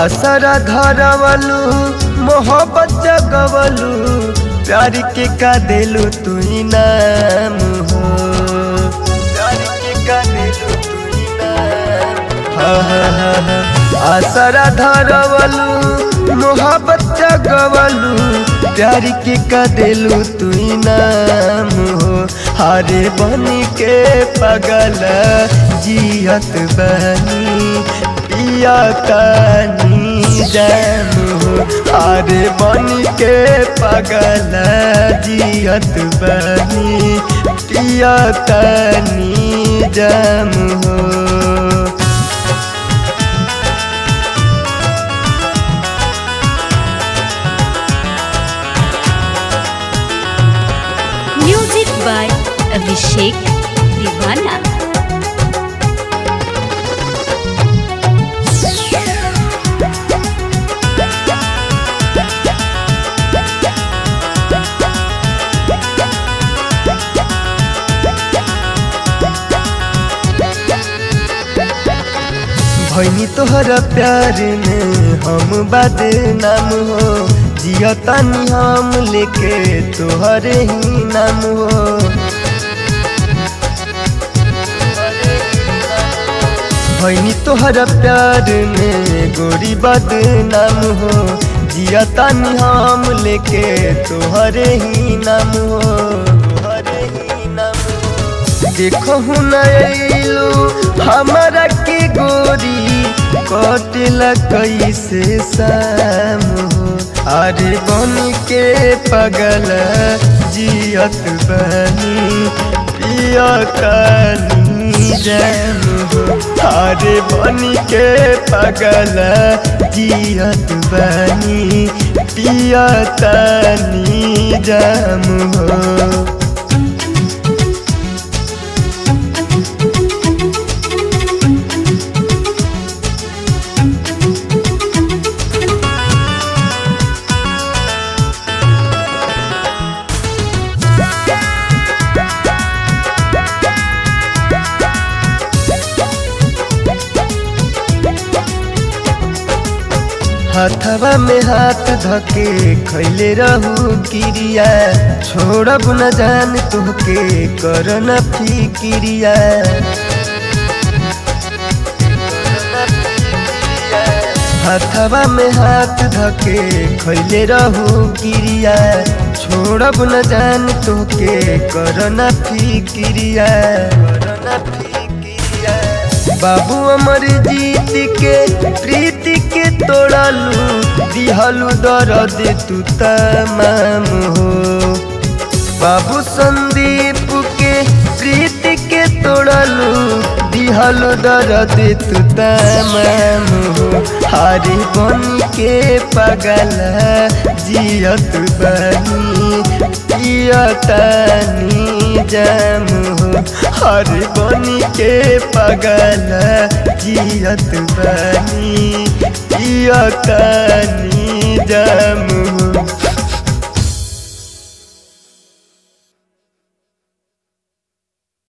आसरा धरवलू मोहब्बत जगवलू प्यार के का दिलू तू नाम हो प्यार के का दिलू तू नाम हा हा हा हा आसरा धरवलू मोहब्बत जगवलू प्यार के का दिलू तू नाम हो हारे बन के पगल जियत बनी पिया कानी जैम हो हारे बन के पगल जियत बनी पिया कानी जैम हो म्यूजिक बाय अभिषेक दीवाना भैनी तोहरा प्यार में हम बदनाम हो जियतानी हम लेके तोहरे ही नाम हो भैनी तोहरा प्यार में गोरी बदनाम हो जियतानी हम लेके तोहरे ही नाम हो तोहरे ही नाम हो देखो नैलू हमारा के गोरी कटला कैसे शाम हो अरे बन के पगल जियत बनी पिया कानी जैम हो अरे बन के पगल जियत बनी पिया तानी जैम हो हाथवा में हाथ धके खैले रहू किरिया छोड़ब न जान तुहके कर न फिकिरिया हाथवा में हाथ धके खैले रहू किरिया छोड़ब न जान तुहके कर न फिकिरिया कर न फिकिरिया बाबू अमर जीत के प्रीति के तोड़लू दिहलू दर्द तू तमाम हो बाबू संदीप के प्रीति के तोड़लू दिहलू दर्द तू तमाम हो हारी बन के पगल जियत बनी पियतनी जम हो हर बनी के पगल जियत बनी पियतनी जम हो